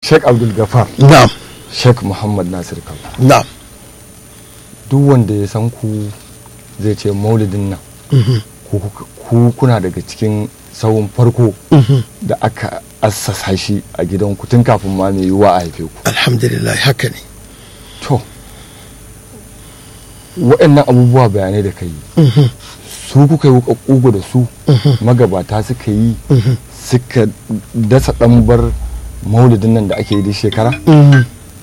sheikh abdul gafar na'am sheikh muhammad nasir kabara na'am duk wanda ya san ku zai ce maulidin nan Mhm. ku ku kuna daga cikin sawun farko Mhm. da aka assasa shi a gidanku tun kafin ma mai yiwuwa a haife ku alhamdulillah haka ne to waɗannan abubuwa bayanai da ka yi Mhm. su kuka yi wuka ƙugu da su Mhm. magabata suka yi Mhm. suka dasa ɗambar maulidin nan da ake yi duk shekara Mhm.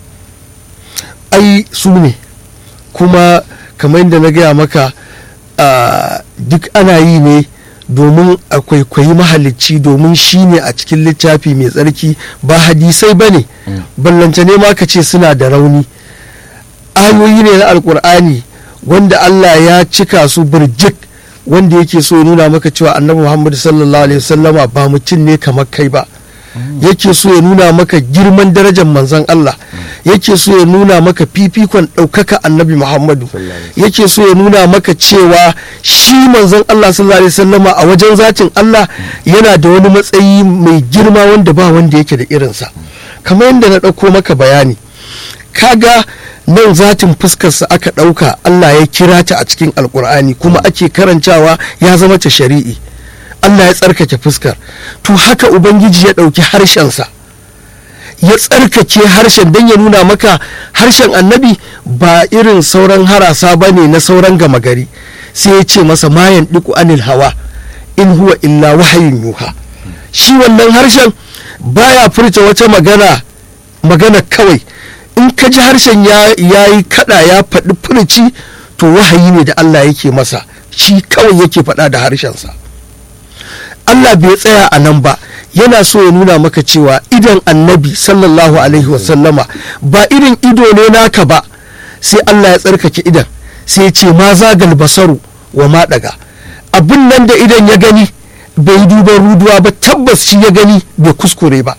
ai su ne kuma kamar yadda na gaya maka ah, duk ana yi ne domin a kwaikwayi mahalicci domin shi ne a cikin littafi mai tsarki ba hadisai ba ne Mm. ballanta ne ma ka ce suna da rauni ayoyi ne na alkur'ani wanda Allah ya cika su birjik wanda yake so ya nuna maka cewa annabi Muhammad sallallahu alaihi wasallama ba mutum ne kamar kai ba yake so ya nuna maka girman darajar manzon Allah yake so ya nuna maka fifikon ɗaukaka annabi Muhammadu Sallallahu alaihi yake so ya nuna maka cewa shi manzon Allah sallallahu alaihi wasallama a wajen zatin Allah yana da wani matsayi mai girma wanda ba wanda yake da irinsa kamar yadda na ɗauko maka bayani kaga nan zatin fuskarsa aka ɗauka Allah ya kira ta a cikin alkur'ani kuma ake karantawa ya zama ta shari'i Allah ya tsarkake fuskar to haka ubangiji ya ɗauki harshensa ya tsarkake harshen don ya nuna maka harshen annabi ba irin sauran harasa ba ne na sauran gama gari sai ya ce masa mayan ɗiku anil hawa in huwa illa wahayin yuha shi wannan harshen baya furta wata magana magana kawai in ka ji harshen ya yi kada ya faɗi furci to wahayi ne da Allah yake masa shi kawai yake faɗa da harshensa Allah bai tsaya a nan ba yana so ya nuna maka cewa idan annabi sallallahu alaihi wasallama ba irin ido ne naka ba sai Allah ya tsarkake idan sai ya ce ma zagal basaru wa ma daga abin nan da idan ya gani bai duban ruduwa ba tabbas shi ya gani bai kuskure ba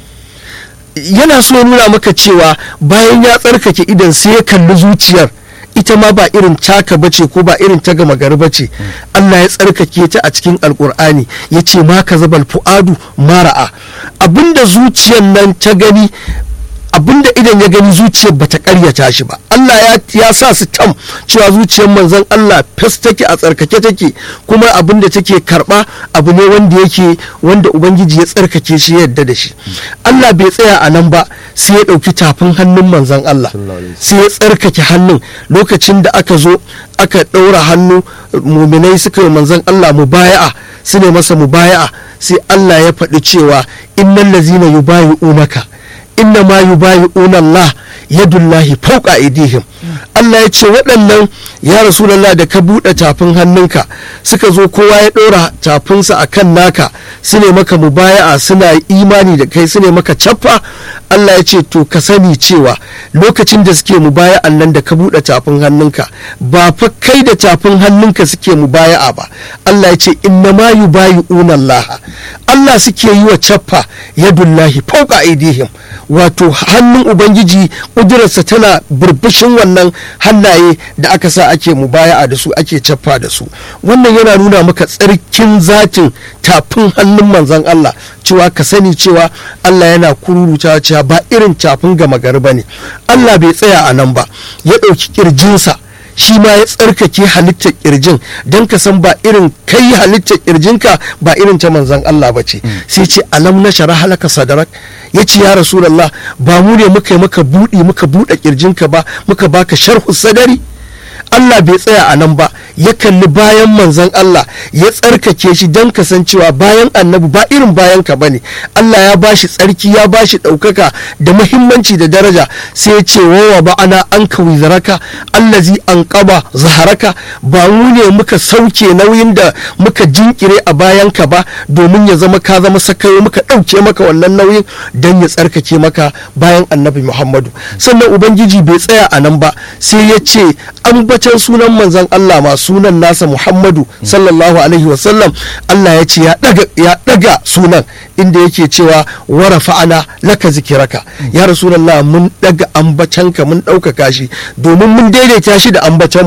yana so ya nuna maka cewa bayan ya tsarkake idan sai ya kalli zuciyar ita ma ba irin taka bace ko ba irin ta gama gari bace Allah ya tsarkake ta a cikin alkur'ani ya ce ma ka zabal fu'adu mara'a abinda zuciyar nan ta gani abinda idan ya gani zuciyar bata karyata shi ba Allah ya, ya sa su tam cewa zuciyar manzon Allah fes take a tsarkake take kuma abinda take karba abu ne wanda yake wanda ubangiji ya tsarkake shi ya yadda da shi Allah bai tsaya a nan ba sai ya ɗauki tafin hannun manzon Allah Sallallahu alaihi sai ya tsarkake hannun lokacin da aka zo aka ɗaura hannu muminai suka yi manzon Allah mubaya'a su ne masa mubaya'a sai Allah ya faɗi cewa innal lazina yubayi'unaka inna ma yubayi'una Allah yadullahi fauqa aydihim Allah ya ce waɗannan ya rasulallah da ka buɗe tafin hannunka suka zo kowa ya ɗora tafinsa a kan naka su ne maka mubaya'a suna imani da kai su ne maka cappa Allah ya ce to ka sani cewa lokacin da suke mubaya'an nan da ka buɗe tafin hannunka ba fa kai da tafin hannunka suke mubaya'a ba Allah ya ce inna ma yubayi'una Allah Allah suke yi wa cappa yadullahi fauqa aydihim wato hannun ubangiji ƙudurarsa tana burbushin wannan hannaye da aka sa ake mubaya'a da su ake cappa da su wannan yana nuna maka tsarkin zatin tafin hannun manzon Allah cewa ka sani cewa Allah yana kururuta cewa ba irin tafin gama gari ba ne Allah bai tsaya a nan ba ya ɗauki ƙirjinsa shi ma ya tsarkake halittar kirjin don ka san ba irin kai halittar kirjinka ba irin ta manzan Allah ba ce sai ce alam na shara halaka sadarak ya ce ya rasulallah ba mu ne muka yi maka buɗi muka buɗe kirjinka ba muka baka sharhu sadari Allah bai tsaya a nan ba ya kalli bayan manzan Allah ya tsarkake shi don kasancewa bayan annabi ba irin bayan ka bane Allah ya bashi tsarki ya bashi ɗaukaka da muhimmanci da daraja sai ya ce wawa ba ana an ka wizaraka allazi an kaba zaharaka ba mu ne muka sauke nauyin da muka jinkire a bayan ka ba domin ya zama ka zama sakayo muka ɗauke maka wannan nauyin don ya tsarkake maka bayan annabi Muhammadu sannan ubangiji bai tsaya a nan ba sai ya ce ambacin sunan manzan Allah ma sunan nasa Muhammadu sallallahu alaihi wasallam Allah ya ce ya daga sunan inda yake cewa wara fa'ana laka zikiraka ya rasulullah mun daga ambacanka mun ɗaukaka shi domin mun daidaita shi da ambacanmu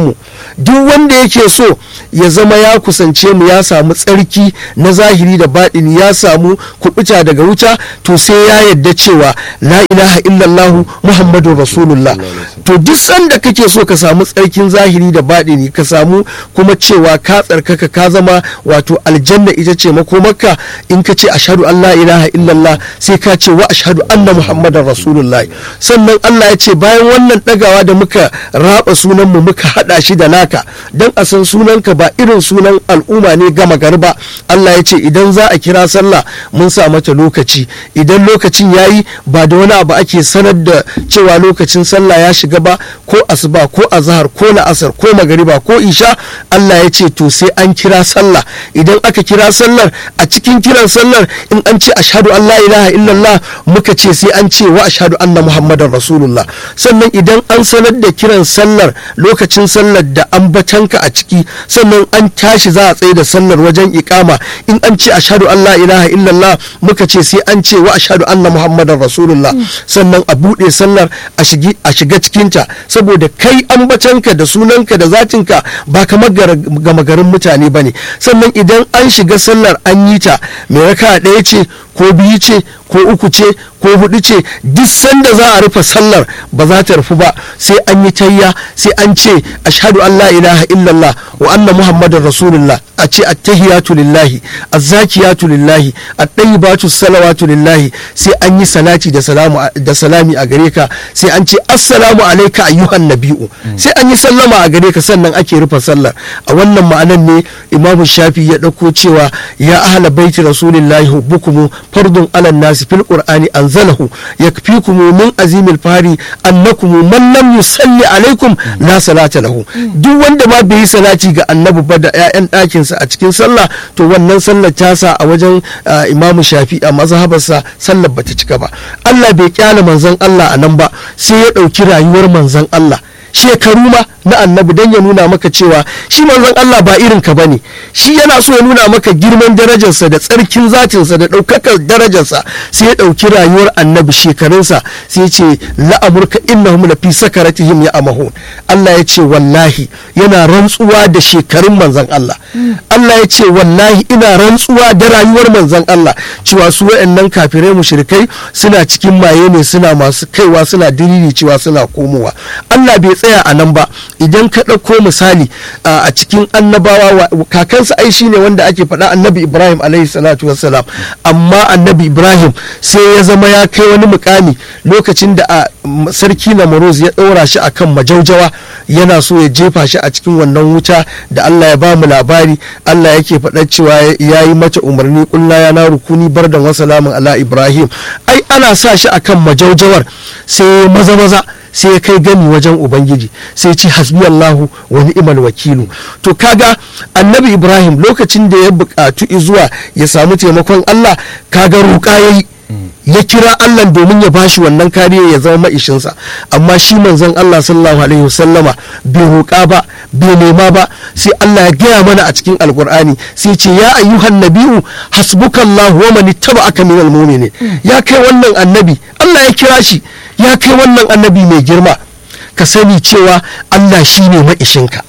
duk wanda yake so ya zama ya kusance mu ya samu tsarki na zahiri da baɗini ya samu kuɓuta daga wuta to sai ya yadda cewa la ilaha illallah muhammadu rasulullah to duk sanda kake so ka samu tsarkin zahiri da baɗini ka samu kuma cewa ka tsarkaka ka zama wato aljanna ita ce makomarka in ka ce ashhadu an la ilaha illallah sai ka ce wa ashhadu anna muhammadan rasulullah sannan Allah ya ce bayan wannan ɗagawa da muka raba sunan mu muka hada shi da naka dan a san sunanka ba irin sunan al'umma ne gama garba Allah ya ce idan za a kira sallah mun sa mata lokaci idan lokacin yayi ba da wani abu ake sanar da cewa lokacin sallah ya shiga ba ko asuba ko azhar ko la'asar ko magariba ko isha Allah ya ce to sai an kira sallah idan aka kira sallar a cikin kiran sallar in an ce ashhadu an la ilaha illallah muka ce sai an ce wa ashhadu anna muhammadar rasulullah sannan idan an sanar da kiran sallar lokacin sallar da ambatanka a ciki sannan an tashi za a tsaye da sallar wajen ikama in an ce ashhadu an la ilaha illallah muka ce sai an ce wa ashhadu anna muhammadar rasulullah sannan a buɗe sallar a shiga cikinta saboda kai ambatanka da sunanka da zatinka ba kamar gama garin mutane ba ne sannan idan an shiga sallar an yi ta mai raka ɗaya ce ko biyu ce ko uku ce ko hudu ce duk sanda za a rufe sallar ba za ta rufu ba sai an yi tayya sai an ce ashhadu an la ilaha illallah wa anna muhammadar rasulullah a ce attahiyatu lillahi azzakiyatu lillahi at-tayyibatu salawatu lillahi sai an yi salati da salamu da salami a gare ka sai an ce assalamu alayka ayyuhan nabi'u sai an yi sallama a gare ka sannan ake rufe sallar a wannan ma'anan ne imamu shafi ya dauko cewa ya ahla baiti rasulillahi hubbukum fardun ala nasi fil qur'ani anzalahu yakfikum min azimil fari annakum man lam yusalli alaikum la salata lahu duk wanda ma bai yi salati ga annabi ba da ƴaƴan ɗakinsa a cikin sallah to wannan sallar tasa a wajen imamu shafi a mazhabarsa sallar bata cika ba Allah bai kyale manzon Allah a nan ba sai ya ɗauki rayuwar manzon Allah shekaru ma na annabi don ya nuna maka cewa shi manzon Allah ba irin ka bane shi yana so ya nuna maka girman darajarsa da tsarkin zatinsa da ɗaukakar darajarsa sai ya ɗauki rayuwar annabi shekarunsa sai ya ce la'amurka innahum la fi sakaratihim ya amahun Allah ya ce wallahi yana rantsuwa da shekarun manzon Allah Allah ya ce wallahi ina rantsuwa da rayuwar manzon Allah cewa su waɗannan kafirai mushrikai suna cikin maye ne suna masu kaiwa suna diriri cewa suna komowa Allah bai tsaya a nan ba idan ka ɗauko misali a cikin annabawa kakansa ai shi ne wanda ake faɗa annabi ibrahim alaihi salatu wassalam amma annabi ibrahim sai ya zama ya kai wani mukami lokacin da a sarki na ya ɗaura shi akan majaujawa yana so ya jefa shi a cikin wannan wuta da allah ya ba mu labari allah yake faɗa cewa ya yi mata umarni kulla ya na rukuni bardan wasalamin ala ibrahim ai ana sa shi akan majaujawar sai maza maza sai ya kai gani wajen ubangiji sai ci hasbi Allahu wa ni'mal wakilu to kaga annabi Ibrahim lokacin da ya buƙatu zuwa ya samu taimakon Allah kaga roƙa yayi ya kira Allah domin ya bashi wannan kariya ya zama maishinsa amma shi manzon Allah sallallahu alaihi wasallama bai roƙa ba bai nema ba sai Allah ya gaya mana a cikin alkur'ani sai ce ya ayyuhan nabi'u hasbukallahu wa man ittaba'aka minal mu'minin ya kai wannan annabi Allah ya kira shi ya kai wannan annabi mai girma ka sani cewa Allah shi ne ma'ishinka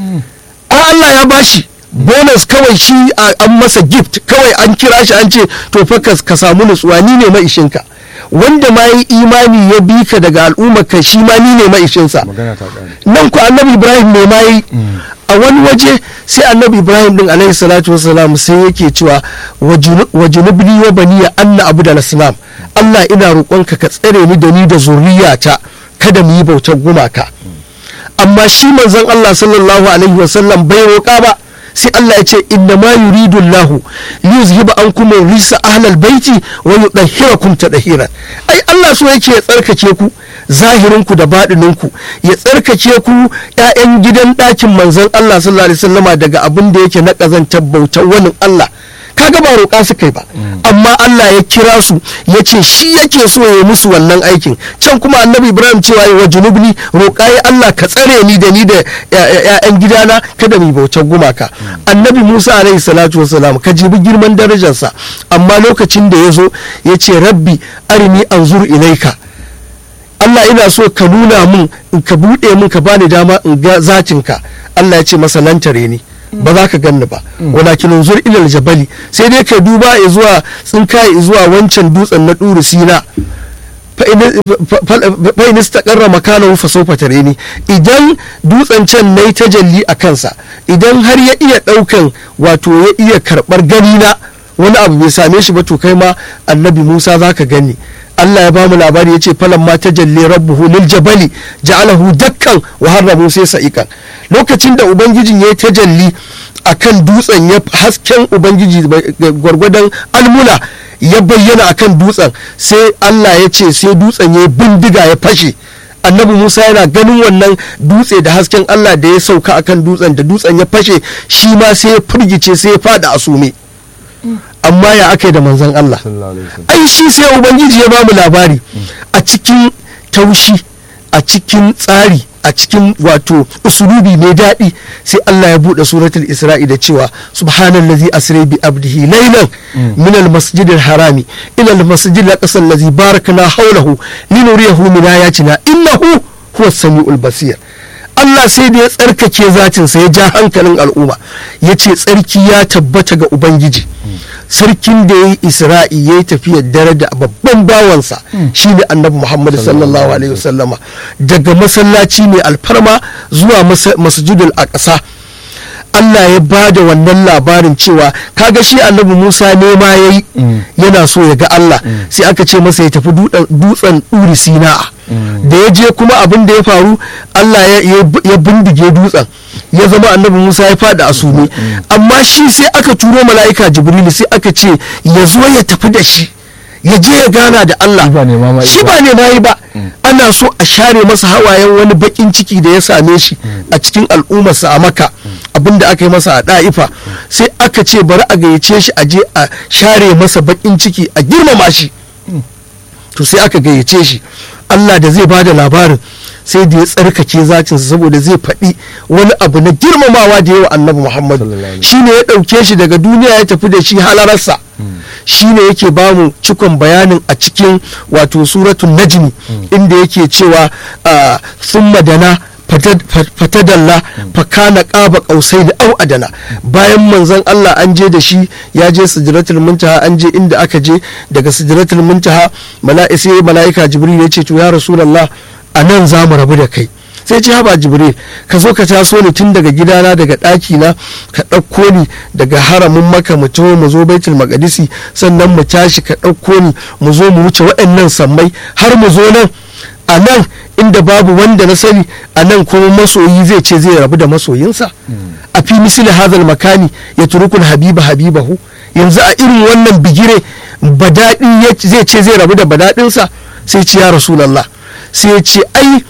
a Allah ya bashi bonus kawai shi an masa gift kawai an kira shi an ce to fa ka samu nutsuwa ni ne ma'ishinka wanda ma yi imani ya bi ka daga al'ummar ka shi ma ni ne ma'ishinsa nan ku annabi ibrahim ne ma yi a wani waje sai annabi ibrahim din alaihi salatu wasalam sai yake cewa wa junubni wa baniya anna abu da islam allah ina roƙonka ka tsare ni da ni da zuriyata kada mu yi bautar gumaka amma shi manzon allah sallallahu alaihi wasallam bai roƙa ba sai Allah ya ce inna ma yuridu Allah yuzhiba ankum risa ahlal baiti wa yudahhirakum tadhiran ai Allah so yake ya tsarkake ku zahirin ku da baɗinin ku ya tsarkake ku ƴaƴan gidan ɗakin manzon Allah sallallahu alaihi wasallama daga abin da yake na kazantar bautar wani Allah kaga ba roƙa su kai ba amma Allah ya kira su ya ce shi yake so ya musu wannan aikin can kuma annabi ibrahim cewa wa junubni roƙa ya Allah ka tsare ni da ni da ƴaƴan gidana kada mu bautar gumaka annabi musa alaihi salatu wasalam ka jibi girman darajarsa amma lokacin da ya zo ya ce rabbi arini anzur ilaika Allah ina so ka nuna min in ka buɗe min ka bani dama in ga zatinka Allah ya ce masa lantare ni ba za ka ganni ba walakin unzur ilal jabali sai dai ka duba zuwa tsinkaye zuwa wancan dutsen na ɗuru sina fa in istaqarra makanahu fa sawfa tareni idan dutsen can nayi tajalli a kansa idan har ya iya daukan wato ya iya karbar gani na wani abu bai same shi ba to kai ma annabi Musa zaka gani Allah ya ba mu labari ya ce falan ma tajalli rabbuhu lil jabali ja'alahu dakkan wa harra Musa sa'ikan lokacin da ubangijin ya tajalli akan dutsen ya hasken ubangiji gwargwadon almula ya bayyana akan dutsen sai Allah ya ce sai dutsen ya bindiga ya fashe annabi musa yana ganin wannan dutse da hasken Allah da ya sauka akan dutsen da dutsen ya fashe shi ma sai ya firgice sai ya fada a sume amma ya aka da manzon Allah ai shi sai ubangiji ya bamu labari a cikin taushi a cikin tsari a cikin wato usulubi mai daɗi sai Allah ya buɗe suratul isra'i da cewa subhanallazi asra bi abdihi laylan min almasjid harami ila almasjid al-aqsa allazi barakna hawlahu linuriyahu min ayatina innahu huwa samiul basir Allah sai da ya tsarkake zatin sa ya ja hankalin al'umma ya ce tsarki ya tabbata ga ubangiji sarkin da ya yi isra'i ya yi tafiyar dare da babban bawansa shine annabi muhammad sallallahu alaihi wasallama daga masallaci mai alfarma zuwa masjidul aqsa Allah ya ba da wannan labarin cewa kaga shi annabi Musa nema ya yi yana so ya ga Allah sai aka ce masa ya tafi dutsen ɗuri sina'a da ya je kuma abin da ya faru Allah ya bindige dutsen ya zama annabi Musa ya fada a sume amma shi sai aka turo mala'ika Jibrilu sai aka ce ya zo ya tafi da shi ya je ya gana da Allah shi ba ne ma yi ba ana so a share masa hawayen wani bakin ciki da ya same shi a cikin al'ummarsa a maka abinda aka yi masa a da'ifa sai aka ce bari a gayyace shi a je a share masa bakin ciki a girmama shi to sai aka gayyace shi Allah da zai bada labarin sai da ya tsarkake zacinsa saboda zai faɗi wani abu na girmamawa da yawa annabi muhammadu shi ne ya ɗauke shi daga duniya ya tafi da shi halararsa shi ne yake ba mu cikon bayanin a cikin wato suratun najmi inda yake cewa sun madana fatadalla fakana ƙaba ƙausai da au adana bayan manzon Allah an je da shi ya je sidratul muntaha an je inda aka je daga sidratul muntaha mala'ika mala'ika jibril ya ce to ya rasulullah a nan za mu rabu da kai sai ce haba jibril ka zo ka taso ni tun daga gidana daga ɗaki na ka ɗauko ni daga haramin maka mu taho mu zo baitul maqdisi sannan mu tashi ka ɗauko ni mu zo mu wuce waɗannan sammai har mu zo nan a nan inda babu wanda na sani a nan kuma masoyi zai ce zai rabu da masoyinsa a fi misali hazal makani ya turukul habiba habibahu yanzu a irin wannan bigire badaɗi zai ce zai rabu da badaɗinsa sai ce ya rasulallah sai ya ce ai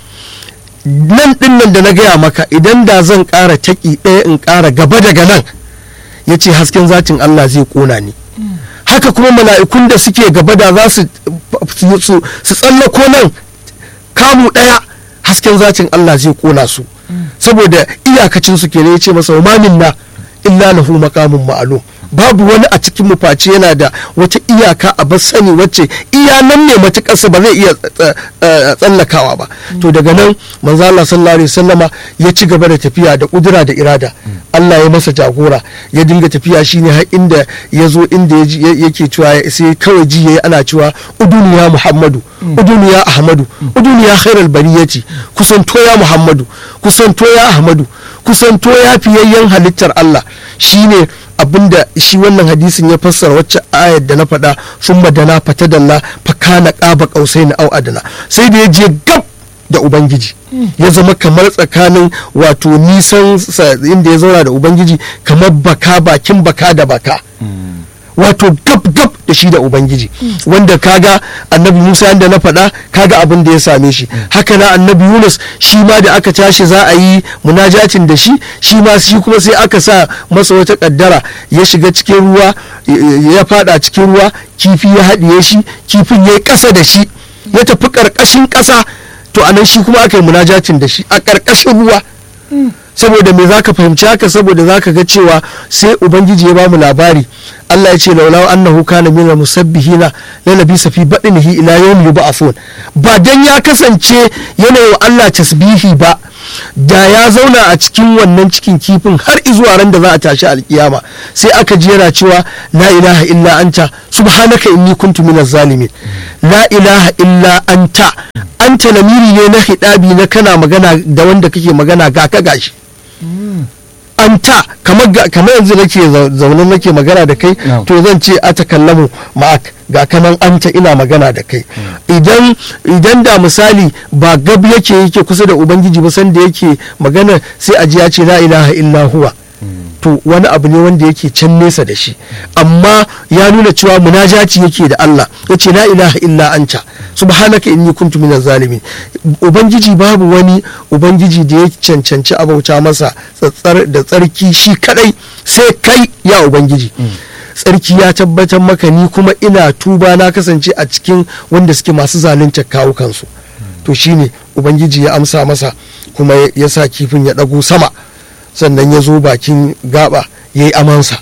nan din nan da na gaya maka idan da zan ƙara taƙi ɗaya in ƙara gaba daga nan ya ce hasken zatin Allah zai ƙona ni haka kuma mala'ikun da suke gaba da za su tsallako nan kamu ɗaya hasken zatin Allah zai ƙona su saboda iyakacin su kenan ya ce masa umamin na illa lahu maqamun ma'lum babu wani a cikin mu face yana da wata iyaka a bar sani wacce iya nan ne matukarsa ba zai iya tsallakawa ba to daga nan manzo Allah sallallahu alaihi wasallama ya ci gaba da tafiya da kudura da irada Allah ya masa jagora ya dinga tafiya shine har inda ya zo inda yake cewa sai kawai ji yayi ana cewa uduniya Muhammadu uduniya Ahmadu uduniya khairul bariyati kusanto ya Muhammadu kusanto ya Ahmadu kusanto ya fiyayyen halittar Allah shine abinda shi wannan hadisin ya fassara wacce ayar da na faɗa sun madana fata dalla fakana ƙaba ƙausai na au adana sai da ya je gab da ubangiji ya zama kamar tsakanin wato nisan inda ya zauna da ubangiji kamar baka bakin baka da baka wato gab gab da shi da ubangiji wanda kaga annabi musa yadda na faɗa kaga abin da ya same shi haka na annabi yunus shi ma da aka tashi za a yi munajacin da shi shi ma shi kuma sai aka sa masa wata kaddara ya shiga cikin ruwa ya fada cikin ruwa kifi ya haɗiye shi kifin ya yi ƙasa da shi ya tafi ƙarƙashin ƙasa to anan shi kuma aka yi munajacin da shi a ƙarƙashin ruwa saboda me zaka fahimci haka saboda zaka ga cewa sai ubangiji ya bamu labari Allah ya ce laula annahu kana min musabbihina la labisa fi badnihi ila yawm yub'athun ba dan ya kasance yana wa Allah tasbihi ba da ya zauna a cikin wannan cikin kifin har izuwa ran da za a tashi alkiyama sai aka ji yana cewa la ilaha illa anta subhanaka inni kuntu minaz zalimin la ilaha illa anta anta lamiri ne na hidabi na kana magana da wanda kake magana ga ka gashi anta kamar kamar yanzu nake zaune nake magana da kai to zan ce a takallamu ma'ak ga kanan anta ina magana da kai idan idan da misali ba gab yake yake kusa da ubangiji ba sanda yake magana sai a ji ya ce la ilaha illa huwa to wani abu ne wanda yake can nesa da shi amma ya nuna cewa munajaci yake da Allah ya ce la ilaha illa anta subhanaka inni kuntu minaz zalimin ubangiji babu wani ubangiji da ya cancanci abauta masa tsatsar da tsarki shi kadai sai kai ya ubangiji tsarki ya tabbatar maka ni kuma ina tuba na kasance a cikin wanda suke masu zalunta kawukansu to shine ubangiji ya amsa masa kuma ya sa kifin ya ɗago sama sannan ya zo bakin gaba ya yi amansa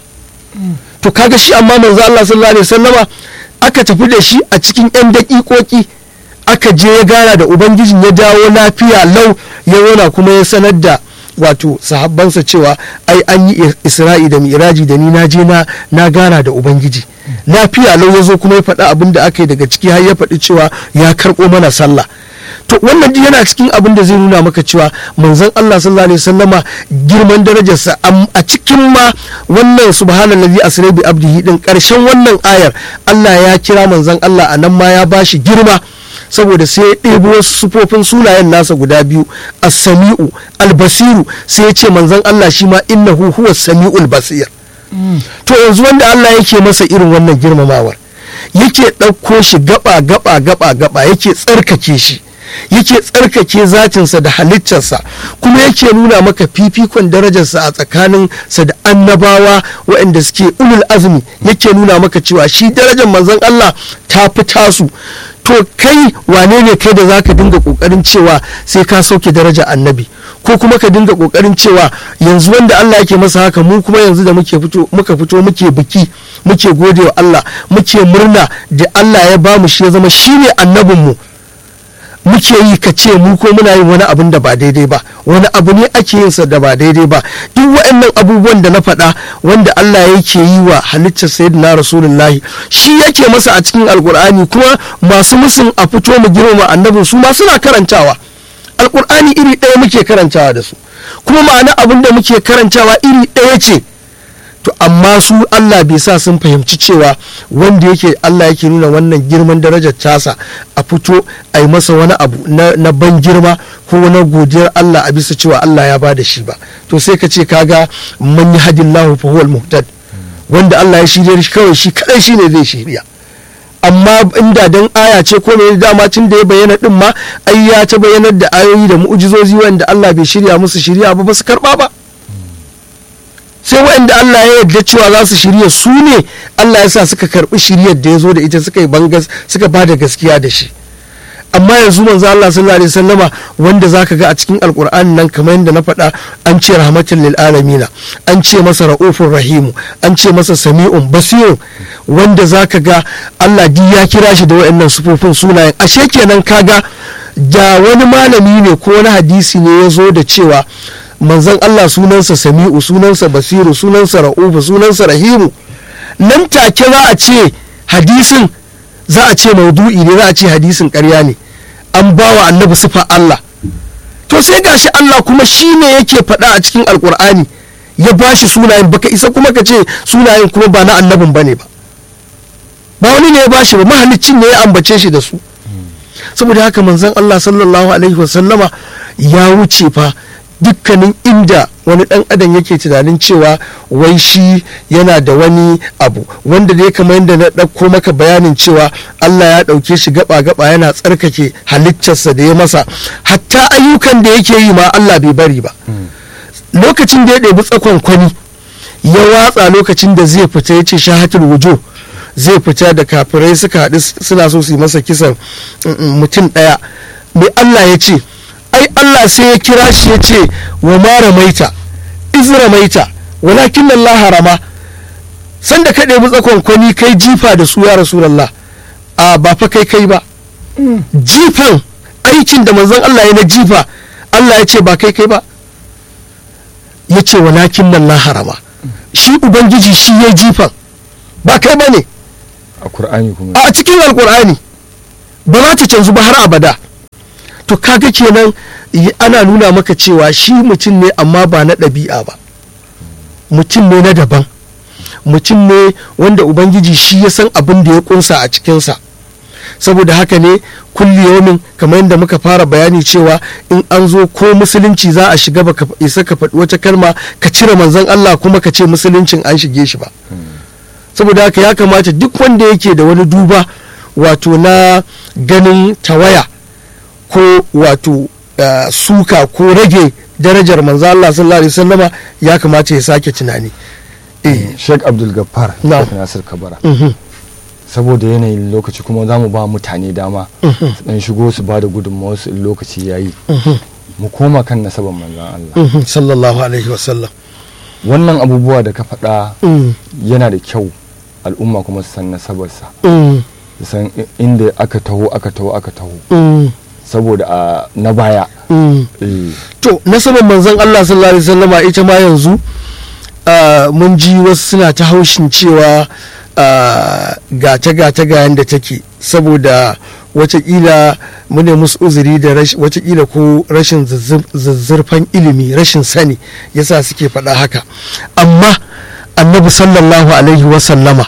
to kaga shi amma manzo Allah sallallahu alaihi wasallama aka tafi da shi a cikin 'yan daƙiƙoƙi aka je ya gara da ubangijin ya dawo lafiya lau ya wona kuma ya sanar da wato sahabbansa cewa ai an yi isra'i da miraji da ni na je na na gana da ubangiji lafiya lau ya zo kuma ya faɗi abin da aka yi daga ciki har ya faɗi cewa ya karɓo mana sallah to wannan yana cikin abin da zai nuna maka cewa manzon Allah sallallahu alaihi wasallama girman darajarsa a cikin ma wannan subhanallazi asra bi abdihi din karshen wannan ayar Allah ya kira manzon Allah a nan ma ya bashi girma saboda sai ya ɗebo wasu sufofin sunayen nasa guda biyu as-sami'u al-basiru sai ya ce manzon Allah shi ma innahu huwa sami'ul basir to yanzu wanda Allah yake masa irin wannan girmamawar yake ɗauko shi gaba gaba gaba gaba yake tsarkake shi yake tsarkake zatinsa da halittarsa kuma yake nuna maka fifikon darajarsa a tsakanin sa da annabawa waɗanda suke ulul azumi yake nuna maka cewa shi darajar manzon Allah ta fi tasu to kai wane ne kai da zaka dinga kokarin cewa sai ka sauke daraja annabi ko kuma ka dinga kokarin cewa yanzu wanda Allah yake masa haka mu kuma yanzu da muke fito muka fito muke biki muke gode wa Allah muke murna da Allah ya bamu shi ya zama shine annabinmu mu muke yi ka ce mu ko muna yin wani abun da ba daidai ba wani abu ne ake yin sa da ba daidai ba duk waɗannan abubuwan da na faɗa wanda Allah yake yi wa halittar sayyidina rasulullahi shi yake masa a cikin alkur'ani kuma masu musun a fito mu girmama annabin su ma suna karantawa alkur'ani iri ɗaya muke karantawa da su kuma ma'ana abin da muke karantawa iri ɗaya ce to amma su Allah bai sa sun fahimci cewa wanda yake Allah yake nuna wannan girman darajar tasa a fito a yi masa wani abu na ban girma ko na godiyar Allah a bisa cewa Allah ya bada shi ba to sai ka ce kaga man yahdillahu fa huwal muhtad wanda Allah ya shirya shi kawai shi kadai shine zai shirya amma inda dan aya ce ko ne dama tun da ya bayyana din ma ai ya ta bayyanar da ayoyi da mu'ujizozi wanda Allah bai shirya musu shirya ba ba su karba ba sai waɗanda Allah ya yarda cewa za su shirya su ne Allah ya sa suka karɓi shiryar da ya zo da ita suka yi bangas suka ba da gaskiya da shi amma yanzu manzo Allah sallallahu alaihi wasallama wanda zaka ga a cikin alkur'ani nan kamar yadda na faɗa an ce rahmatul lil alamina an ce masa raufur rahimu an ce masa sami'un basirun wanda zaka ga Allah di ya kira shi da waɗannan sufofin sunayen ashe kenan kaga da wani malami ne ko wani hadisi ne ya zo da cewa manzon Allah sunansa sami'u sunansa basiru sunansa ra'ufu sunansa rahimu nan take za a ce hadisin za a ce maudu'i ne za a ce hadisin ƙarya ne an ba wa annabi sifa Allah to sai gashi Allah kuma shi ne yake faɗa a cikin alkur'ani ya ba shi sunayen baka isa kuma ka ce sunayen kuma ba na annabin bane ba ba wani ne ya ba shi ba mahalicin ne ya ambace shi da su saboda haka manzon Allah sallallahu alaihi wasallama ya wuce fa dukkanin inda wani dan adam yake tunanin cewa wai shi yana da wani abu wanda dai kamar yadda na ɗauko maka bayanin cewa Allah ya ɗauke shi gaba-gaba yana tsarkake halittarsa da ya masa hatta ayyukan da yake yi ma Allah bai bari ba lokacin da ya ɗebi tsakon kwani ya watsa lokacin da zai fita ya ce shahatul wujo zai fita da kafirai suka haɗu suna so su yi masa kisan mutum ɗaya mai Allah ya ce ai Allah sai ya kira shi ya ce wa ma ramaita iz ramaita walakin Allah harama sanda ka ɗebi tsakon kwani kai jifa da su ya rasulullah a ba fa kai kai ba jifan aikin da manzon Allah ya na jifa Allah ya ce ba kai kai ba ya ce walakin Allah harama shi ubangiji shi ya jifan ba kai ba ne a Kur'ani kuma a cikin alkur'ani ba za ta canzu ba har abada to kaga kenan y- ana nuna maka cewa shi mutum ne amma ba na ɗabi'a ba mutum ne na daban mutum ne wanda ubangiji shi ya san abin da ya kunsa a cikinsa saboda haka ne kulli yaumin kamar yadda muka fara bayani cewa in an zo ko musulunci za a shiga baka isa ka faɗi wata kalma ka cire manzon Allah kuma ka ce musuluncin an shige shi ba saboda haka ya kamata duk wanda yake da wani duba wato na ganin tawaya ko wato uh, suka ko rage darajar manzo Allah sallallahu alaihi wasallama ya kamata ya sake tunani eh Sheikh Abdul Gaffar Na. Sheikh Nasir Kabara mhm, saboda yanayin lokaci kuma za mu ba mutane dama mhm, su dan shigo su ba da gudunmawar su in lokaci yayi mhm, mu koma kan nasaban manzon Allah mhm, sallallahu alaihi wasallam wannan abubuwa da ka faɗa Mm, yana da kyau al'umma kuma su san nasabarsa mm, su san i- inda aka taho aka taho aka taho mm, saboda a na baya mm. eh, to nasabar manzon Allah sallallahu alaihi wasallama ita ma yanzu ah, mun ji wasu suna ta haushin cewa ah, gata gata ga yanda take saboda watakila mu ne musu uzuri da rash- watakila ko rashin zuzzur- zuzzurfan ilimi rashin sani yasa suke faɗa haka amma annabi sallallahu alaihi wasallama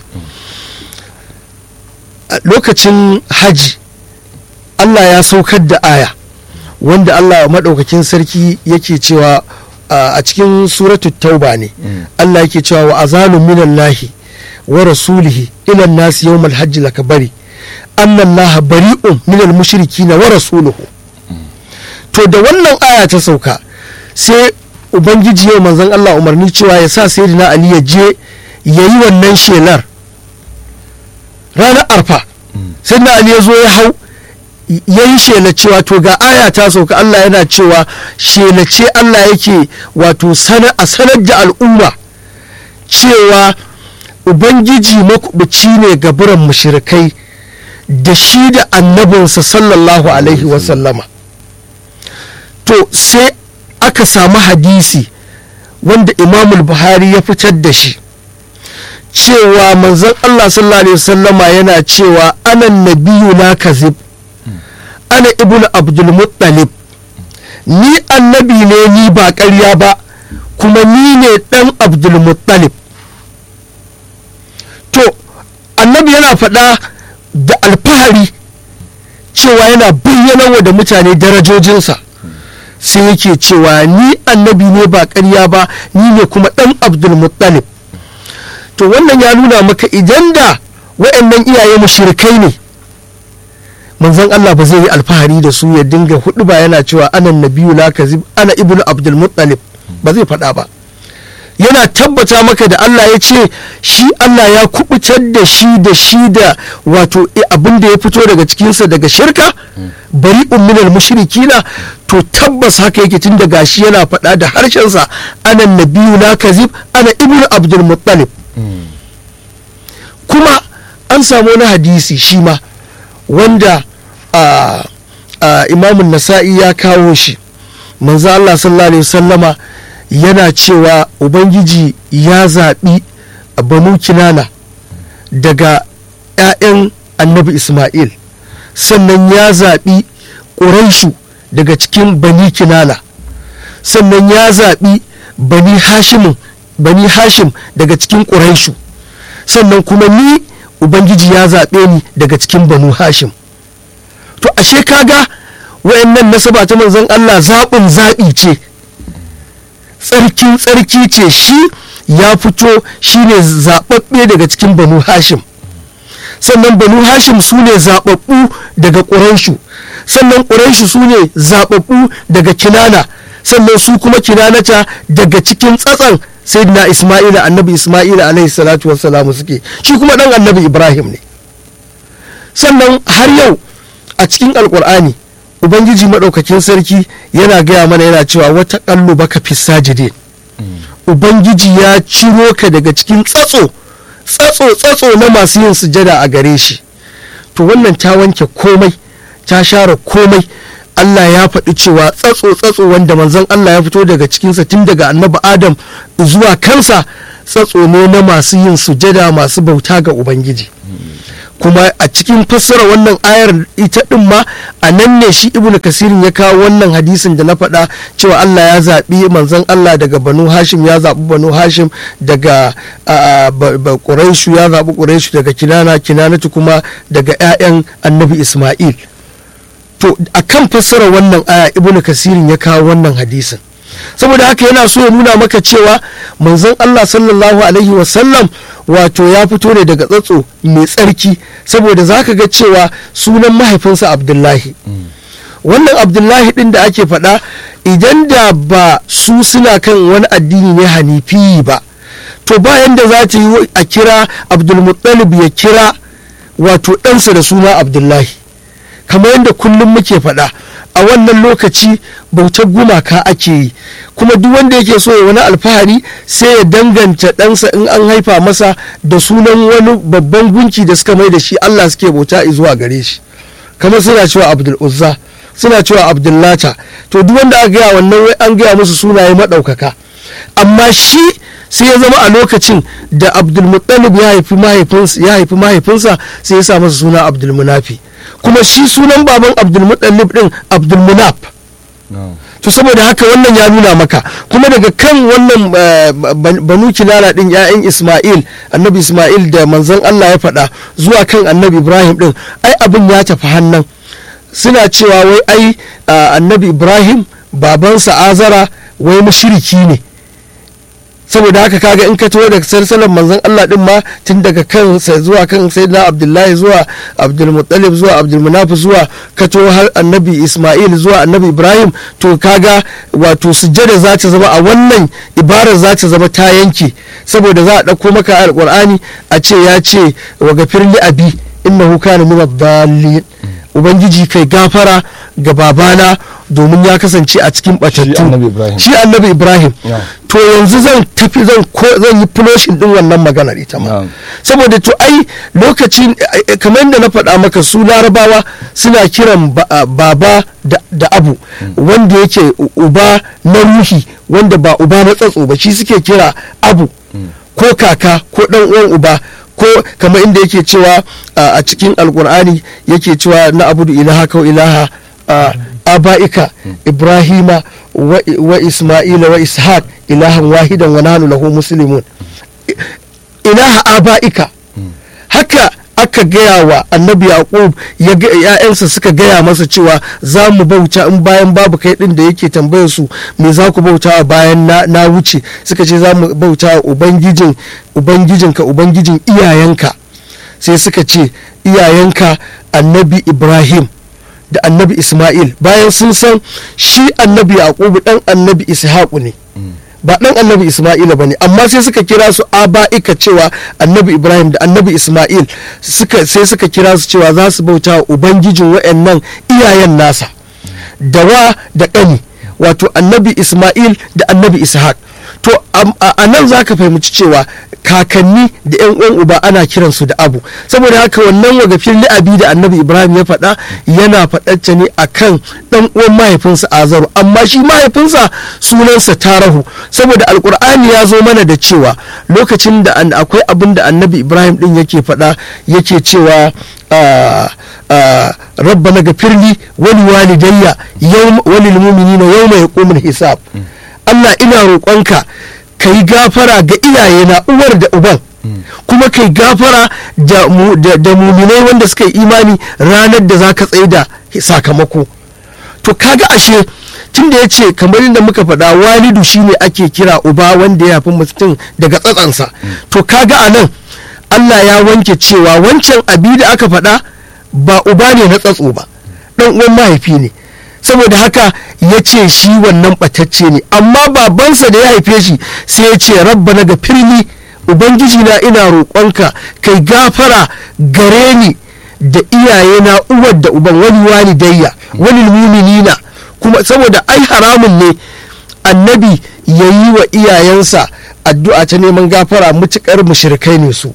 a lokacin haji Allah ya saukar da aya wanda Allah maɗaukakin sarki yake cewa a a cikin suratu tauba ne Mm. Allah yake cewa wa azalun minallahi wa rasulihi ila nasi yawmal hajji lakabari anna Allah bari'un minal mushrikina wa rasuluhu to da wannan aya ta sauka sai ubangiji yau manzon Allah umarni cewa ya sa sayyidina Ali ya je yayi wannan shelar ranar arfa sayyidina Ali ya zo ya hau ya yi shela cewa to ga aya ta sauka Allah yana cewa shela ce Allah yake wato sana a sanar da al'umma cewa ubangiji makubuci ne ga biran mushrikai da shi da annabinsa sallallahu alaihi wasallama to sai aka samu hadisi wanda imamul buhari ya fitar da shi cewa manzon Allah sallallahu alaihi wasallama yana cewa anan nabiyu la kazib ana ibnu abdul muttalib ni annabi ne ni ba ƙarya ba kuma ni ne ɗan abdul muttalib to annabi yana faɗa da alfahari cewa yana bayyana da mutane darajojinsa sai yake cewa ni annabi ne ba ƙarya ba ni ne kuma ɗan abdul muttalib to wannan ya nuna maka idan da wa'annan iyaye mushrikai ne manzon Allah ba zai yi alfahari da su ya dinga hudu ba yana cewa ana nabiyu la kazib ana ibnu abdul muttalib ba zai faɗa ba yana tabbata maka da Allah ya ce shi Allah ya kubutar da shi da shi da wato abin da ya fito daga cikinsa daga shirka bari minal mushrikina to tabbas haka yake tun da gashi yana faɗa da harshensa ana nabiyu la kazib ana ibnu abdul muttalib kuma an samu wani hadisi shi ma wanda a imamun nasa'i ya kawo shi manzo Allah sallallahu alaihi wasallama yana cewa ubangiji ya zaɓi banu kinana daga 'ya'yan annabi isma'il sannan ya zaɓi ƙuraishu daga cikin bani kinana sannan ya zaɓi bani hashimin bani hashim daga cikin ƙuraishu sannan kuma ni ubangiji ya zaɓe ni daga cikin banu hashim to ashe kaga wayannan nasaba ta manzon Allah zaɓin zaɓi ce tsarkin tsarki ce shi ya fito shine zaɓaɓɓe daga cikin banu hashim sannan banu hashim su ne zaɓaɓɓu daga ƙuraishu sannan ƙuraishu su ne zaɓaɓɓu daga kinana sannan su kuma kinanata daga cikin tsatsan sayyidina isma'ila annabi isma'ila alaihi salatu wassalamu suke shi kuma ɗan annabi ibrahim ne sannan har yau a cikin alkur'ani ubangiji maɗaukakin sarki yana gaya mana yana cewa wata ƙallo baka fi sajide ubangiji ya ciro ka daga cikin tsatso tsatso tsatso na masu yin sujada a gare shi to wannan ta wanke komai ta share komai Allah ya faɗi cewa tsatso tsatso wanda manzon Allah ya fito daga cikinsa tun daga annabi Adam zuwa kansa tsatso ne na masu yin sujada masu bauta ga Ubangiji. kuma a cikin fassara wannan ayar ita din ma a nan ne shi ibnu kasirin ya kawo wannan hadisin da na faɗa cewa Allah ya zaɓi manzon Allah daga banu hashim ya zaɓi banu hashim daga ƙuraishu ya zaɓi ƙuraishu daga kinana kinanatu kuma daga 'ya'yan annabi isma'il to a kan fassara wannan aya ibnu kasirin ya kawo wannan hadisin saboda haka yana so ya nuna maka cewa manzon Allah sallallahu alaihi wasallam wato ya fito ne daga tsatso mai tsarki saboda za ka ga cewa sunan mahaifinsa abdullahi wannan abdullahi din da ake faɗa idan da ba su suna kan wani addini ne hanifi ba to bayan da za ta yi a kira abdulmuttalib ya kira wato ɗansa da suna abdullahi kamar yadda kullum muke faɗa a wannan lokaci bautar gumaka ake yi kuma duk wanda yake so ya wani alfahari sai ya danganta ɗansa in an haifa masa da sunan wani babban gunki da suka mai da shi Allah suke bauta zuwa gare shi kamar suna cewa abdul uzza suna cewa abdullata to duk wanda aka gaya wannan wai an gaya musu sunaye maɗaukaka amma shi sai ya zama a lokacin da abdulmuttalib ya haifi mahaifinsa sai ya sa masa suna abdulmunafi kuma shi sunan baban abdulmutallib din abdulmunaf to saboda haka wannan ya nuna maka kuma daga kan wannan banu kinana din ya'yan isma'il annabi isma'il da manzon allah ya faɗa zuwa kan annabi ibrahim din ai abin ya tafi hannan suna cewa wai ai annabi ibrahim babansa azara wai mushriki ne saboda haka kaga in ka taho daga sarsalan manzon Allah din ma tun daga kan zuwa kan sayyidina Abdullahi zuwa Abdul Muttalib zuwa Abdul Munaf zuwa ka taho har Annabi Ismail zuwa Annabi Ibrahim to kaga wato sujjada za ta zama a wannan ibarar za ta zama ta yanke saboda za a dauko maka alqur'ani a ce ya ce wa gafir li abi innahu kana min ad-dallin ubangiji kai gafara ga babana domin ya kasance a cikin batattu shi annabi ibrahim to yanzu zan tafi zan zan yi fuloshin din wannan maganar ita ma saboda to ai lokacin kamar yadda na faɗa maka su larabawa suna kiran baba da abu wanda yake uba na ruhi wanda ba uba na tsatso ba shi suke kira abu ko kaka ko dan uwan uba ko kamar inda yake cewa a cikin alkur'ani yake cewa na abudu ilaha kau ilaha aba'ika ibrahima wa isma'ila wa ishaq ilahan wahidan wa nahnu lahu muslimun ilaha aba'ika haka aka gaya wa annabi yaqub ya'yansa suka gaya masa cewa za mu bauta in bayan babu kai din da yake tambayar su me za ku bauta bayan na wuce suka ce za mu bauta ubangijin ubangijinka ubangijin iyayenka sai suka ce iyayenka annabi ibrahim da annabi isma'il bayan sun san shi annabi yaqubu dan annabi ishaqu ne ba dan annabi isma'ila ba ne amma sai suka kira su aba'ika cewa annabi ibrahim da annabi isma'il sai suka kira su cewa za su bauta wa ubangijin wa'annan iyayen nasa da wa da ƙani wato annabi isma'il da annabi ishaq to a nan za ka fahimci cewa kakanni da yan uwan uba ana kiransu da abu saboda haka wannan wagafin li'abi da annabi ibrahim ya faɗa yana faɗacce ne akan ɗan uwan mahaifinsa azaru amma shi mahaifinsa sunansa tarahu saboda alkur'ani ya zo mana da cewa lokacin da akwai abin da annabi ibrahim ɗin yake faɗa yake cewa rabbana gafirli wani walidayya wani muminina yau mai hukumar hisab Allah ina roƙonka ka yi gafara ga iyayena uwar da uban kuma kai gafara da muminai wanda suka yi imani ranar da za ka tsaye da sakamako to kaga ashe tun da ya ce kamar yadda muka faɗa walidu shine ake kira uba wanda ya fi mutum daga tsatsansa to kaga a nan Allah ya wanke cewa wancan abi da aka faɗa ba uba ne na tsatso ba ɗan uwan mahaifi ne saboda haka ya ce shi wannan ɓatacce ne amma babansa da ya haife shi sai ya ce rabba na ga firni ubangiji na ina roƙonka kai gafara gare ni da iyaye na uwar da uban wani wani dayya walil mu'minina kuma saboda ai haramun ne annabi ya yi wa iyayensa addu'a ta neman gafara mutukar mushrikai ne su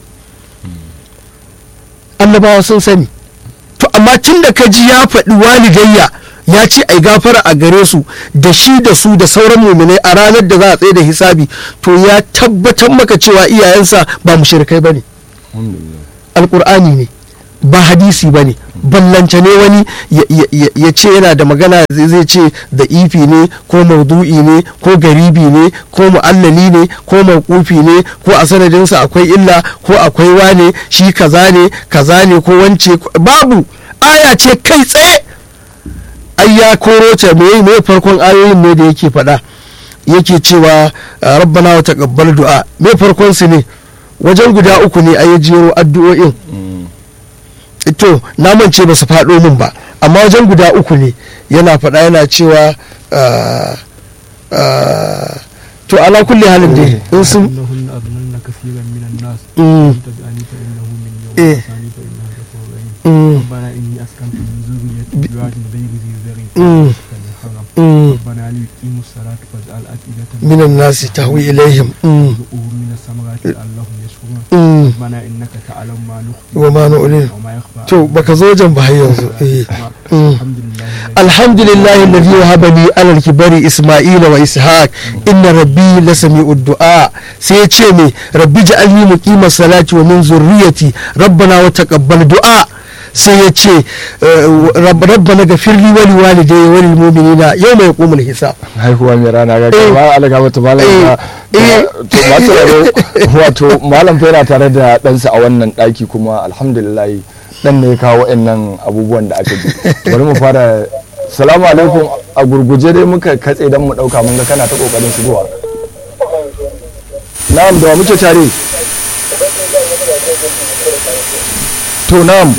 annabawa sun sani to amma tun da ka ji ya faɗi walidayya ya ce ai gafara a gare su da shi da su da sauran muminai a ranar da za a tsaye da hisabi to ya tabbatar maka cewa iyayensa ba mushrikai bane alhamdulillah alkur'ani ne ba hadisi ba ne ballance ne wani ya- ya- ya ya ce yana da magana zai zai ce da ifi ne ko maudu'i ne ko garibi ne ko mu'allali ne ko mawqufi ne ko a sanadinsa akwai illa ko akwai wane shi kaza ne kaza ne ko wance babu aya ce kai tsaye ai ya koro ta me me farkon ayoyin ne da yake faɗa yake cewa ah, rabbana wa taqabbal du'a me farkon su ne wajen guda uku ne a jero addu'o'in to na mance ba su faɗo min ba amma wajen guda uku ne yana faɗa yana cewa ah, ah, to ala kulli halin dai in sun إنهن أضللن كثيرا من الناس Mm. إن تجعلني فإنه من يوم إيه. الثاني فإنه غفور رحيم Mm, ربنا إني أسكنت من ذريتي بواد غير ذي زرع Mm. فالحرم mm, ربنا ليقيموا الصلاة فاجعل أفئدة من الناس تهوي إليهم mm, وارزقهم من الثمرات لعلهم يشكرون mm. ربنا إنك تعلم ما نخفي وما نعلن وما يخفى to baka zo wajen ba har yanzu eh. Mm. الحمد لله الذي الحمد لله الذي وهب لي على الكبر اسماعيل واسحاق ان ربي لسميع الدعاء sai ya ce me rabbi ja'alni muqima salati wa min zurriyati rabbana wa taqabbal du'a sai ya ce rabb- rabbana ghafirli wa liwalidayya wa lil mu'minina yawma yaqumul hisab haihuwa mai rana ga Eh. ba alaga mata malam Eh. ba Eh. to masu raro wato malam fa yana tare da ɗansa a wannan ɗaki kuma alhamdulillah dan ne ya kawo wa'annan abubuwan da aka ji bari mu fara salamu alaikum a gurguje dai muka katse dan mu ɗauka mun ga kana ta kokarin shigowa na'am da wa muke tare to na'am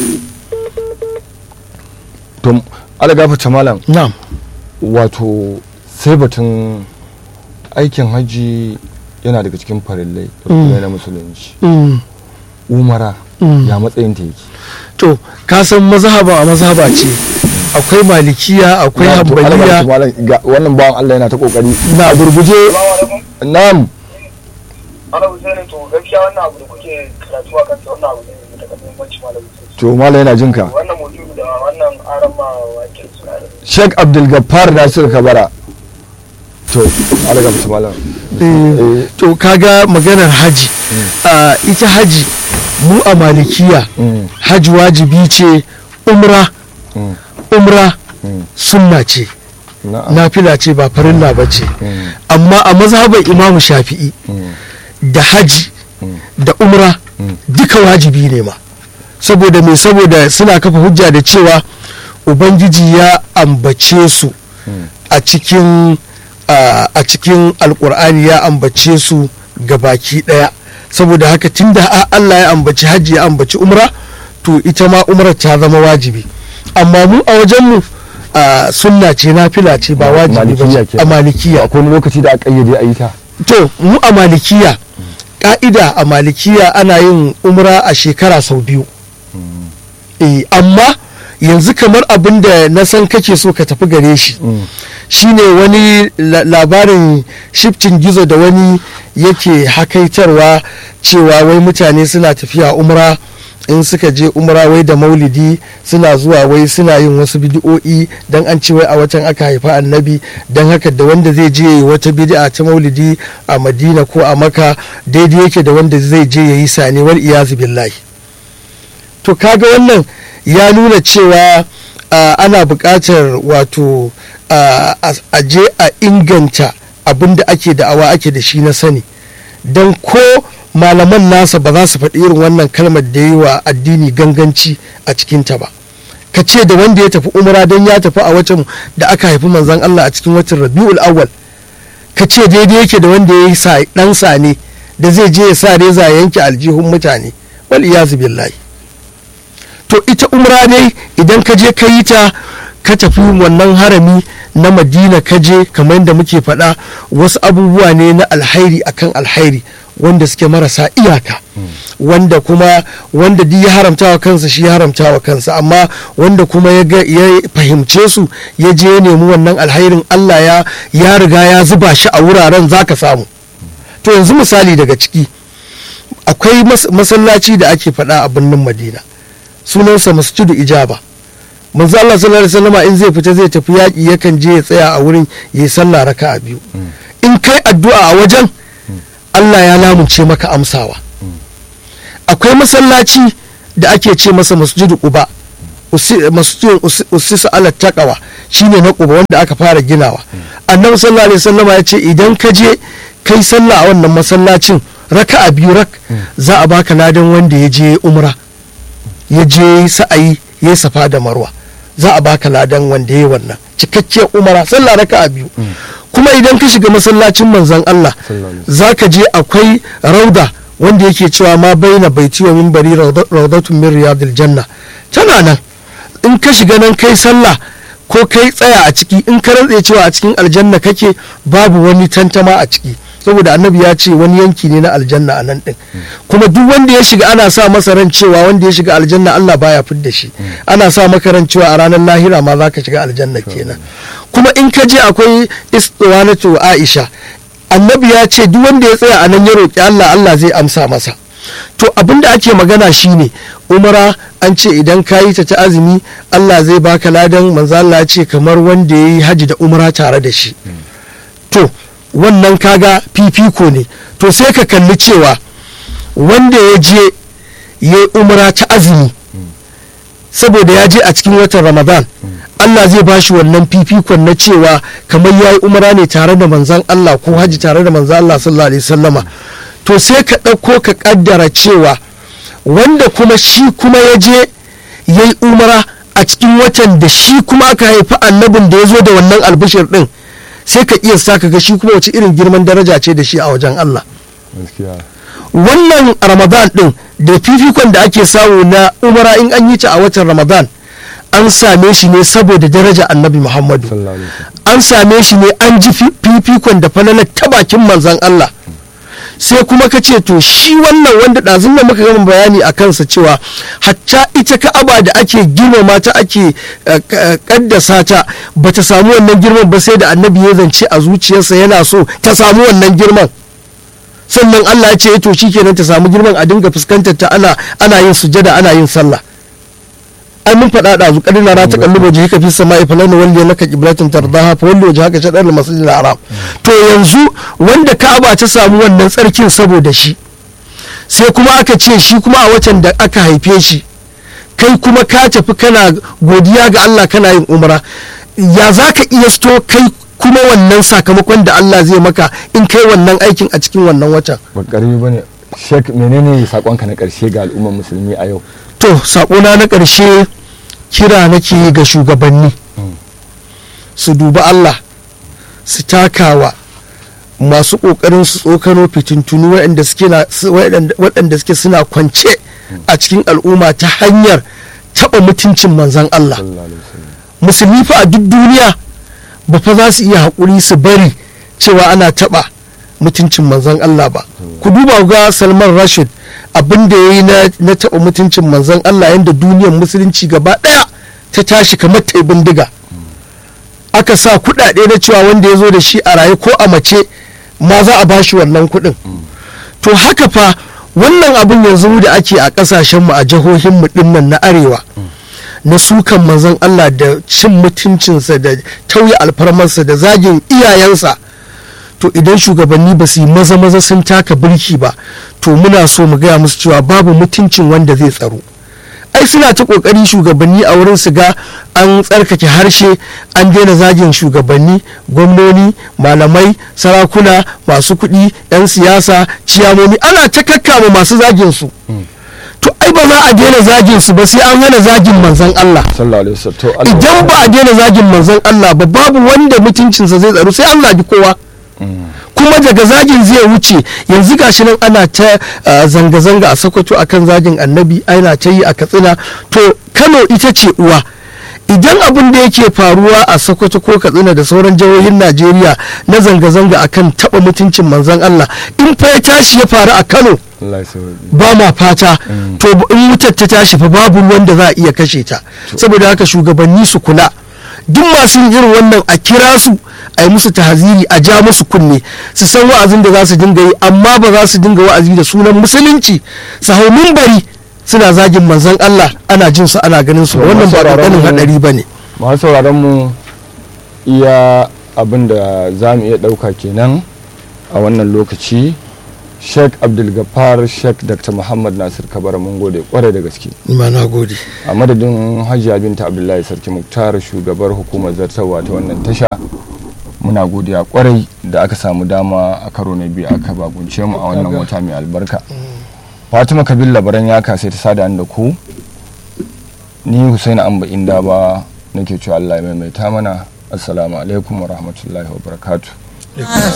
to alaga fata malam na'am wato sai batun aikin hajji yana daga cikin farillai da Mm. kuma na musulunci Mm, umara mm. ya matsayin ta yake to ka san mazhaba a mazhaba ce akwai malikiya akwai Na, to, Allah hanbaliya ya malam, ga wannan bawan Allah yana ta kokari na gurguje na'am ana Hussein to gaskiya wannan abu da kuke karatu a kansa wannan abu ne mai daga muhimmanci malam Hussein. to malam yana jinka wannan mutum da wannan aran ma wake suna da Sheikh Abdul Gaffar Nasir Kabara to Allah ya fata malam Eh, to kaga maganar haji Ah, ita haji mu a malikiya Mm, haji wajibi ce umra mm, umra mm. sunna ce na'am nafila ce ba farilla ba ce Mm, amma a mazhaban imamu shafi'i mm, da haji mm, da umra Mm. duka wajibi ne ma saboda me saboda suna kafa hujja da cewa ubangiji ya ambace su mm. a cikin a a cikin alkur'ani ya ambace su ga baki daya saboda haka tunda a- Allah ya ambaci hajji ya ambaci umra to ita ma umrar ta zama wajibi amma mu a wajenmu a sunna ce nafila ce ba wajibi ba Malikiya ce. kenan. a malikiya akwai wani lokaci da aka kayyade a yi ta to mu a malikiya ka'ida a malikiya ana yin umra a shekara sau biyu eh amma yanzu kamar abin da na san kake so ka tafi gare shi Mm. shine wani la- labarin shiftin gizo da wani yake hakaitarwa cewa wai mutane suna tafiya umra in suka je umra wai da maulidi suna zuwa wai suna yin wasu bidi'o'i don an ce wai a watan aka haifa annabi don haka da wanda zai je yayi wata bid'a ta maulidi a madina ko a maka daidai yake da wanda zai je ya yi sane wal iyazu billahi to kaga wannan ya nuna cewa ah, ana buƙatar wato ah, a a je a inganta abin da ake da'awa ake da shi na sani don ko malaman nasa ba za su faɗi irin wannan kalmar da yi wa addini ganganci a cikinta ba ka ce da wanda ya tafi umra don ya tafi a watan da aka haifi manzon Allah a cikin watan rabi'ul awwal ka ce daidai yake da wanda ya yi sa- ɗan sane da zai je ya sa reza ya yanke aljihun mutane wal iyazu billahi to ita umra dai idan ka je ka yi ta ka tafi wannan harami na madina ka je kamar yadda muke faɗa wasu abubuwa ne na alhairi akan alhairi wanda suke marasa iyaka wanda kuma wanda duk ya haramta wa kansa shi ya haramta wa kansa amma wanda kuma ya ga- ya fahimce su ya je ya nemi wannan alhairin Allah ya ya riga ya zuba shi a wuraren zaka samu to yanzu misali daga ciki akwai mas- masallaci da ake faɗa a birnin Madina sunansa masjidu ijaba manzo Allah sallallahu alaihi wasallama in zai fita zai tafi yaƙi yakan je ya tsaya a wurin ya yi sallah raka'a biyu in kai addu'a a wajen Allah ya lamunce maka amsawa akwai masallaci da ake ce masa masjidu quba usi- masjidun usi- usisa ala taqwa shine na quba wanda aka fara ginawa annabi sallallahu alaihi wasallama ya ce idan ka je kai sallah a wannan masallacin raka'a biyu rak za a baka ladan wanda ya je umra ya je sa'ayi ya safa da marwa za a baka ladan wanda ya yi wannan cikakkiyar umara sallah raka'a biyu kuma idan ka shiga masallacin manzon Allah Sallallahu alaihi za ka je akwai rauda wanda yake cewa ma baina baiti wa minbari rauda- raudatun min riyadil janna tana nan in ka shiga nan kai sallah ko kai tsaya a ciki in ka rantse cewa a cikin aljanna kake babu wani tantama a ciki saboda annabi ya ce wani yanki ne na aljanna a nan din kuma duk wanda ya shiga ana sa masa ran cewa wanda ya shiga aljanna Allah baya fidda shi ana sa maka ran cewa a ranar lahira ma zaka shiga aljanna kenan kuma in ka je akwai istiwanatu Aisha annabi ya ce duk wanda ya tsaya a nan ya roƙi Allah Allah zai amsa masa to abin da ake magana shine umara an ce idan ka yi ta ta azumi Allah zai baka ladan manzo Allah ya ce kamar wanda ya yi haji da umara tare da shi to wannan kaga fifiko ne to sai ka kalli cewa wanda ya je ya yi umara ta azumi saboda ya je a cikin watan ramadan Allah zai ba shi wannan fifikon na cewa kamar ya yi umara ne tare da manzan Allah ko haji tare da manzan Allah sallallahu alaihi sallama to sai ka ɗauko ka ƙaddara cewa wanda kuma shi kuma ya je ya yi umara a cikin watan da shi kuma aka haifi annabin da ya zo da wannan albishir ɗin sai ka iya sa ka ga shi kuma wace irin girman daraja ce da shi a wajen Allah gaskiya wannan ramadan din da fifikon da ake samu na umara in an yi ta a watan ramadan an same shi ne saboda daraja annabi muhammadu sallallahu alaihi wasallam an same shi ne an ji fi- fifikon da falalar ta bakin manzan allah sai kuma ka ce to shi wannan wanda ɗazun da muka gama bayani a kansa cewa hatta ita ka'aba da ake girmama ta ake eh, k- kaddasa ta ba ta samu wannan girman ba sai da annabi ya zance a zuciyarsa yana so ta samu wannan girman sannan Allah ya ce to shikenan ta samu girman a dinga fuskantar ta ana ana yin sujada ana yin sallah ai mun faɗa da zu kadina na ta kallu waje haka fi sama'i falana wanda naka qiblatin tardaha fa wanda waje haka shadar masjidil haram to yanzu wanda Ka'aba ta samu wannan tsarkin saboda shi sai kuma aka ce shi kuma a watan da aka haife shi kai kuma ka tafi kana godiya ga Allah kana yin umra ya za ka iya sto kai kuma wannan sakamakon da Allah zai maka in kai wannan aikin a cikin wannan watan ba karami bane shek menene sakonka na karshe ga al'ummar musulmi a yau to sakona na ƙarshe kira nake yi ga shugabanni su duba Allah su takawa masu ƙoƙarin su tsokano fitintunu waɗanda suke na- su- waɗanda waɗanda suke suna kwance a cikin al'umma ta hanyar taɓa mutuncin manzon Allah sallallahu alaihi wasallam musulmi fa a duk duniya ba fa za su iya haƙuri su bari cewa ana taɓa mutuncin manzon Allah ba ku duba ga Salman Rashid abin da ya yi na taɓa mutuncin manzon Allah yadda duniyar musulunci gaba ɗaya ta tashi kamar ta yi bindiga aka sa kuɗaɗe na cewa wanda ya zo da shi a raye ko a mace ma za a bashi wannan kuɗin to haka fa wannan abin yanzu da ake a ƙasashenmu a jihohinmu ɗinnan na arewa na sukan manzon Allah da cin mutuncinsa da tauye alfarmarsa da zagin iyayensa to idan shugabanni ba su yi maza maza sun taka birki ba to muna so mu gaya musu cewa babu mutuncin wanda zai tsaro ai suna ta kokari shugabanni a wurin su ga an tsarkake harshe an daina zagin shugabanni gwamnoni malamai sarakuna masu kuɗi 'yan siyasa ciyamomi ana ta kakkama masu zagin su to ai ba za a daina zagin su ba sai an hana zagin manzon Allah sallallahu alaihi wasallam to Allah idan ba a daina zagin manzon Allah ba babu wanda mutuncinsa zai tsaro sai an zagi kowa kuma daga zagin zai wuce yanzu gashi nan ana ta uh, zanga-zanga a sokoto akan zagin annabi ana ta yi a katsina to kano ita ce uwa idan abin da yake faruwa a sokoto ko katsina da sauran jihohin najeriya na zanga-zanga akan taba mutuncin manzon allah in fa ya tashi ya faru a kano Allah ya sauke. ba ma fata to in wutar ta tashi fa babu wanda za a iya kashe ta saboda haka shugabanni su kula duk masu yin irin wannan a kira su a yi musu tahaziri a ja musu kunne su san wa'azin da za su dinga yi amma ba za su dinga wa'azi da sunan musulunci su hau mimbari suna zagin manzon Allah ana jin su ana ganin su To, wannan ba masauraran ƙanƙanin mu- hadari ba ne masu sauraron mu iya abin da za mu iya ɗauka kenan a wannan lokaci sheikh abdulgafar sheikh dr muhammad nasir kabar mun gode kwarai da gaske ma na gode a madadin hajiya binta abdullahi sarki muktar shugabar hukumar zartarwa ta wannan tasha muna godiya kwarai da aka samu dama a karo na biyu aka bagunce mu a wannan wata mai albarka fatima kabil labaran ya sai ta sada da ku ni husaini amba inda ba nake cewa allah ya maimaita mana assalamu alaikum wa rahmatullahi wa barakatuh